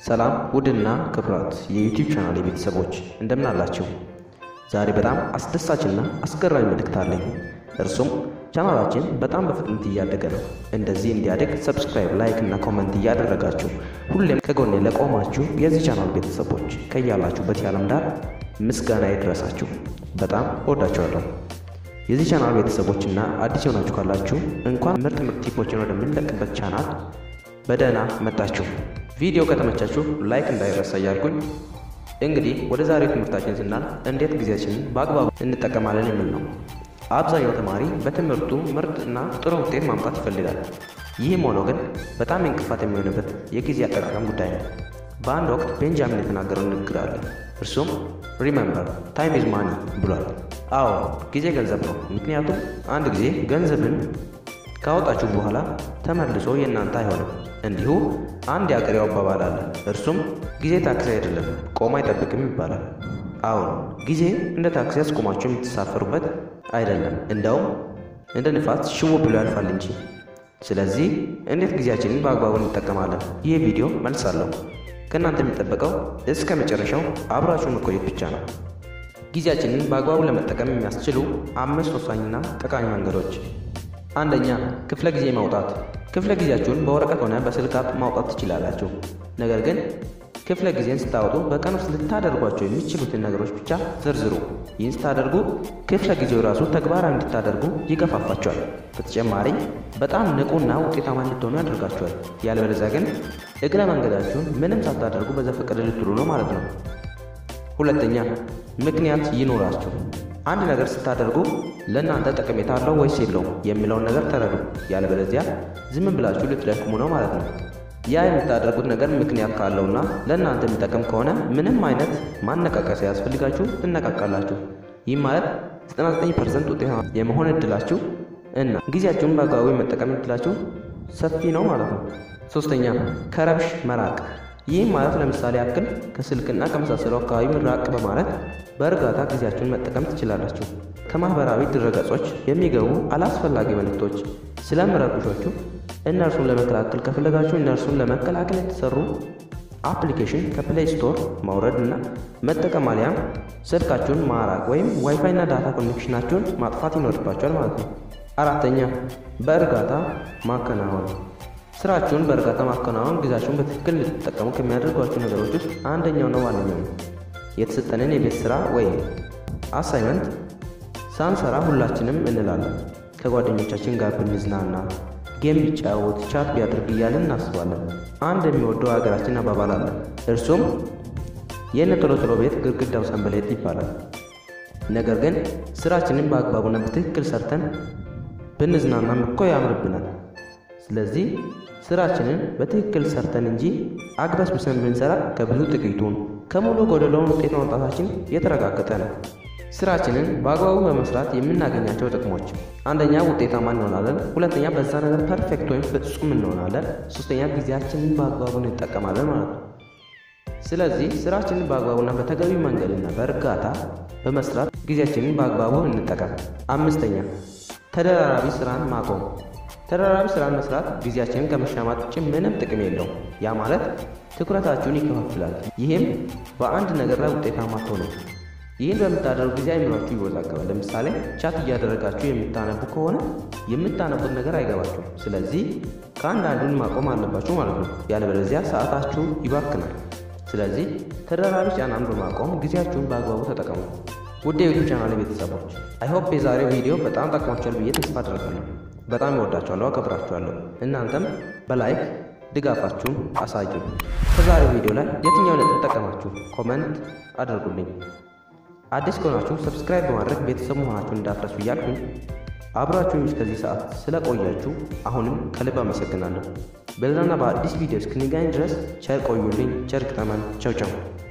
ሰላም ውድና ክብራት የዩቲዩብ ቻናል ቤተሰቦች እንደምን አላችሁ? ዛሬ በጣም አስደሳችና አስገራሚ መልእክት አለኝ። እርሱም ቻናላችን በጣም በፍጥነት እያደገ ነው። እንደዚህ እንዲያደግ ሰብስክራይብ፣ ላይክ እና ኮመንት እያደረጋችሁ ሁሌም ከጎኔ ለቆማችሁ የዚህ ቻናል ቤተሰቦች ከያላችሁበት የዓለም ዳር ምስጋና ይድረሳችሁ። በጣም እወዳችኋለሁ። የዚህ ቻናል ቤተሰቦችና አዲስ የሆናችሁ ካላችሁ እንኳን ምርጥ ምርጥ ቲፖችን ወደምንለቅበት ቻናል በደህና መጣችሁ። ቪዲዮ ከተመቻችሁ ላይክ እንዳይረሳ እያልኩኝ እንግዲህ ወደ ዛሬው ትምህርታችን ስናል እንዴት ጊዜያችንን በአግባቡ እንጠቀማለን የሚል ነው። አብዛኛው ተማሪ በትምህርቱ ምርጥ እና ጥሩ ውጤት ማምጣት ይፈልጋል። ይህም ሆኖ ግን በጣም እንቅፋት የሚሆንበት የጊዜ አጠቃቀም ጉዳይ ነው። በአንድ ወቅት ቤንጃሚን የተናገረው ንግግር አለ። እርሱም ሪመምበር ታይም ኢዝ ማኒ ብሏል። አዎ ጊዜ ገንዘብ ነው። ምክንያቱም አንድ ጊዜ ገንዘብን ካወጣችሁ በኋላ ተመልሶ የእናንተ አይሆንም። እንዲሁ አንድ የአገሬው አባባል አለ። እርሱም ጊዜ ታክሲ አይደለም ቆሞ አይጠብቅም ይባላል። አሁን ጊዜ እንደ ታክሲ አስቆማችሁ የምትሳፈሩበት አይደለም፣ እንደውም እንደ ንፋስ ሽው ብሎ ያልፋል እንጂ። ስለዚህ እንዴት ጊዜያችንን በአግባቡ እንጠቀማለን? ይህ ቪዲዮ መልስ አለው። ከእናንተ የሚጠበቀው እስከ መጨረሻው አብራችሁ መቆየት ብቻ ነው። ጊዜያችንን በአግባቡ ለመጠቀም የሚያስችሉ አምስት ወሳኝና ጠቃሚ መንገዶች አንደኛ ክፍለ ጊዜ ማውጣት። ክፍለ ጊዜያችሁን በወረቀት ሆነ በስልክ አፕ ማውጣት ትችላላችሁ። ነገር ግን ክፍለ ጊዜን ስታወጡ በቀን ውስጥ ልታደርጓቸው የሚችሉትን ነገሮች ብቻ ዝርዝሩ። ይህን ስታደርጉ ክፍለ ጊዜው ራሱ ተግባራዊ እንድታደርጉ ይገፋፋቸዋል። በተጨማሪ በጣም ንቁና ውጤታማ እንድትሆኑ ያደርጋቸዋል። ያለበለዚያ ግን እግረ መንገዳችሁን ምንም ሳታደርጉ በዘፈቀደ ልትሉ ነው ማለት ነው። ሁለተኛ ምክንያት ይኖራችሁ። አንድ ነገር ስታደርጉ ለእናንተ ጠቀሜታ አለው ወይስ የለውም የሚለውን ነገር ተረዱ። ያለበለዚያ ዝም ብላችሁ ልትደክሙ ነው ማለት ነው። ያ የምታደርጉት ነገር ምክንያት ካለውና ለእናንተ የሚጠቅም ከሆነ ምንም አይነት ማነቃቀስ ያስፈልጋችሁ ትነቃቃላችሁ። ይህም ማለት 99 ፐርሰንት ውጤታማ የመሆን እድላችሁ እና ጊዜያችሁን በአግባቡ የመጠቀም እድላችሁ ሰፊ ነው ማለት ነው። ሶስተኛ ከረብሽ መራቅ። ይህም ማለት ለምሳሌ ያክል ከስልክና ከመሳሰሉ አካባቢ ራቅ በማለት በእርጋታ ጊዜያችሁን መጠቀም ትችላላችሁ። ከማህበራዊ ድረገጾች የሚገቡ አላስፈላጊ መልእክቶች ስለሚረብሿችሁ እነርሱን ለመከላከል ከፈለጋችሁ እነርሱን ለመከላከል የተሰሩ አፕሊኬሽን ከፕሌይ ስቶር ማውረድ እና መጠቀም አሊያም ስልካችሁን ማራቅ ወይም ዋይፋይ እና ዳታ ኮኔክሽናችሁን ማጥፋት ይኖርባችኋል ማለት ነው። አራተኛ በእርጋታ ማከናወን። ስራችሁን በእርጋታ ማከናወን ጊዜያችሁን በትክክል እንድትጠቀሙ ከሚያደርጓችሁ ነገሮች ውስጥ አንደኛውና ዋነኛው ነው። የተሰጠንን የቤት ስራ ወይም አሳይመንት ሳንሰራ ሁላችንም እንላለን። ከጓደኞቻችን ጋር ብንዝናና፣ ጌም ቢጫወት፣ ቻት ቢያደርግ እያለን እናስባለን። አንድ የሚወደው ሀገራችን አባባል አለ። እርሱም የእነ ቶሎ ቶሎ ቤት ግድግዳው ሰንበሌጥ ይባላል። ነገር ግን ስራችንን በአግባቡና በትክክል ሰርተን ብንዝናናም እኮ ያምርብናል። ስለዚህ ስራችንን በትክክል ሰርተን እንጂ አግበስብሰን ብንሰራ ከብዙ ጥቂቱን ከሙሉ ጎደለውን ውጤት ማውጣታችን የተረጋገጠ ነው። ስራችንን በአግባቡ በመስራት የምናገኛቸው ጥቅሞች፣ አንደኛ ውጤታማ እንሆናለን። ሁለተኛ በዛ ነገር ፐርፌክት ወይም ፍጹም እንሆናለን። ሶስተኛ ጊዜያችንን በአግባቡ እንጠቀማለን ማለት ነው። ስለዚህ ስራችንን በአግባቡና በተገቢ መንገድና በእርጋታ በመስራት ጊዜያችንን በአግባቡ እንጠቀም። አምስተኛ ተደራራቢ ስራን ማቆም። ተደራራቢ ስራን መስራት ጊዜያችንን ከመሻማት ውጭ ምንም ጥቅም የለውም። ያ ማለት ትኩረታችሁን ይከፋፍላል። ይህም በአንድ ነገር ላይ ውጤታማ አትሆኑ። ይህን በምታደርጉ ጊዜ አይምሯችሁ ይወዛገባል። ለምሳሌ ቻት እያደረጋችሁ የምታነቡ ከሆነ የምታነቡት ነገር አይገባችሁም። ስለዚህ ከአንድ አንዱን ማቆም አለባችሁ ማለት ነው። ያለበለዚያ ሰዓታችሁ ይባክናል። ስለዚህ ተደራራቢ ጫናን በማቆም ጊዜያችሁን በአግባቡ ተጠቀሙ። ውድ የዩቱብ ቻናል ቤተሰቦች አይሆፕ የዛሬው ቪዲዮ በጣም ጠቅሟቸዋል ብዬ ተስፋ አደርጋለሁ። በጣም እወዳችኋለሁ፣ አከብራችኋለሁ። እናንተም በላይክ ድጋፋችሁን አሳዩ። ከዛሬው ቪዲዮ ላይ የትኛውን ነጥብ ጠቀማችሁ ኮመንት አድርጉልኝ። አዲስ ከሆናችሁ ሰብስክራይብ በማድረግ ቤተሰብ መሆናችሁን እንዳትረሱ እያልኩኝ አብራችሁኝ እስከዚህ ሰዓት ስለቆያችሁ አሁንም ከልብ አመሰግናለሁ። በሌላና በአዲስ ቪዲዮ እስክንገናኝ ድረስ ቸር ቆዩልኝ። ቸር ግጠመን። ቸው ቸው